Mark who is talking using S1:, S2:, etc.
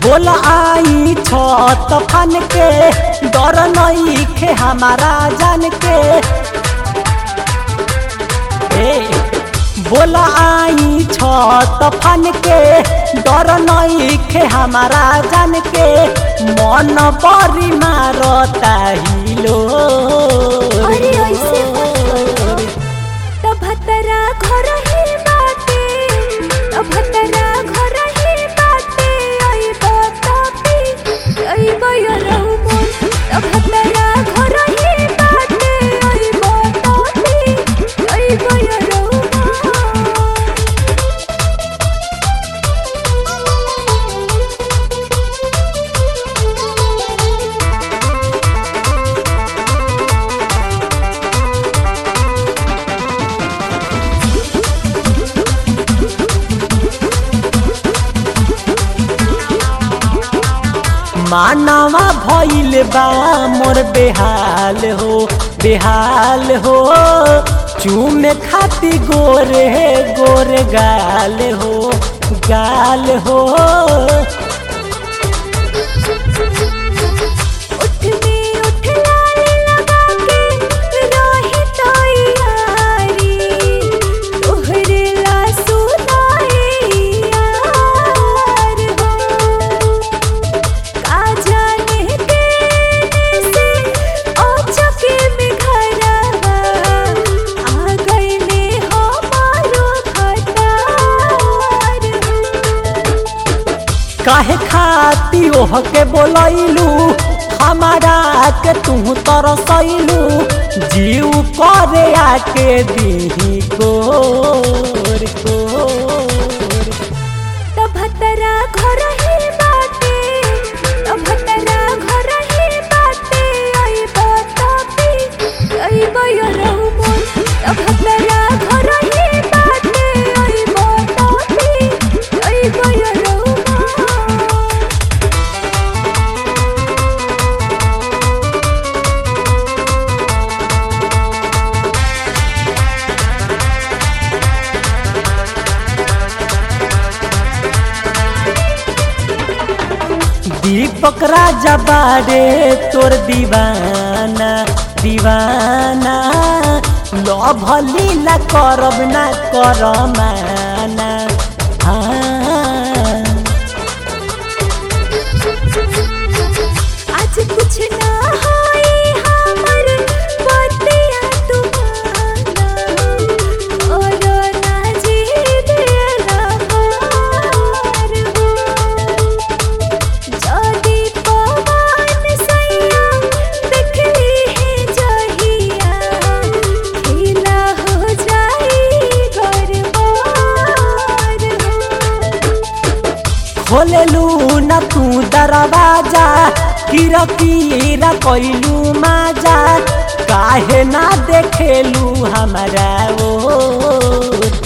S1: बोल आई छत फन के डर नहीं खे हमारा जान के ए बोल आई छत फन के डर नहीं खे हमारा जान के मन बरी मारता हिलो
S2: अरे ऐसे भतरा घर ही बाटे भतरा घर ही बाटे आई बतापी आई बयरहु मोर भतरा घर ही बाटे आई बतापी आई बयरहु मोर
S1: मानवा भइल बा मोर बेहाल हो बेहाल हो चूमे खाती गोरे गोरे गाल हो गाल हो
S2: उठ में उठ लाल लगा के राही तैयारी तोहरे ला सुनाए यार हो का जाने देने से ओ चके में घरवा आ गईले हमारो खटार हो
S1: काहे खाती ओह के बोलैलू हमारा के तू तरसैलू जीव करे आके दीही गोर गोर
S2: भतरा घर ही बाटे भतरा घर ही बाटे आई बतापी आई बयरहु मोर भतरा घर ही बाटे आई बतापी आई बयरहु मोर
S1: दीपक राजा बारे तोर दीवाना दीवाना लभ लीला करब ना करमाना हाँ
S2: आज कुछ ना होई हमर बतिया तुम्हारा और ना जीत लहार हो जदी पवन सैया देखली है जहिया खिला हो जाई गरबार हो
S1: खोलेलू न तू दरवाजा कीरा कीरा कैलू माजा काहे ना देखेलू हमारा ओ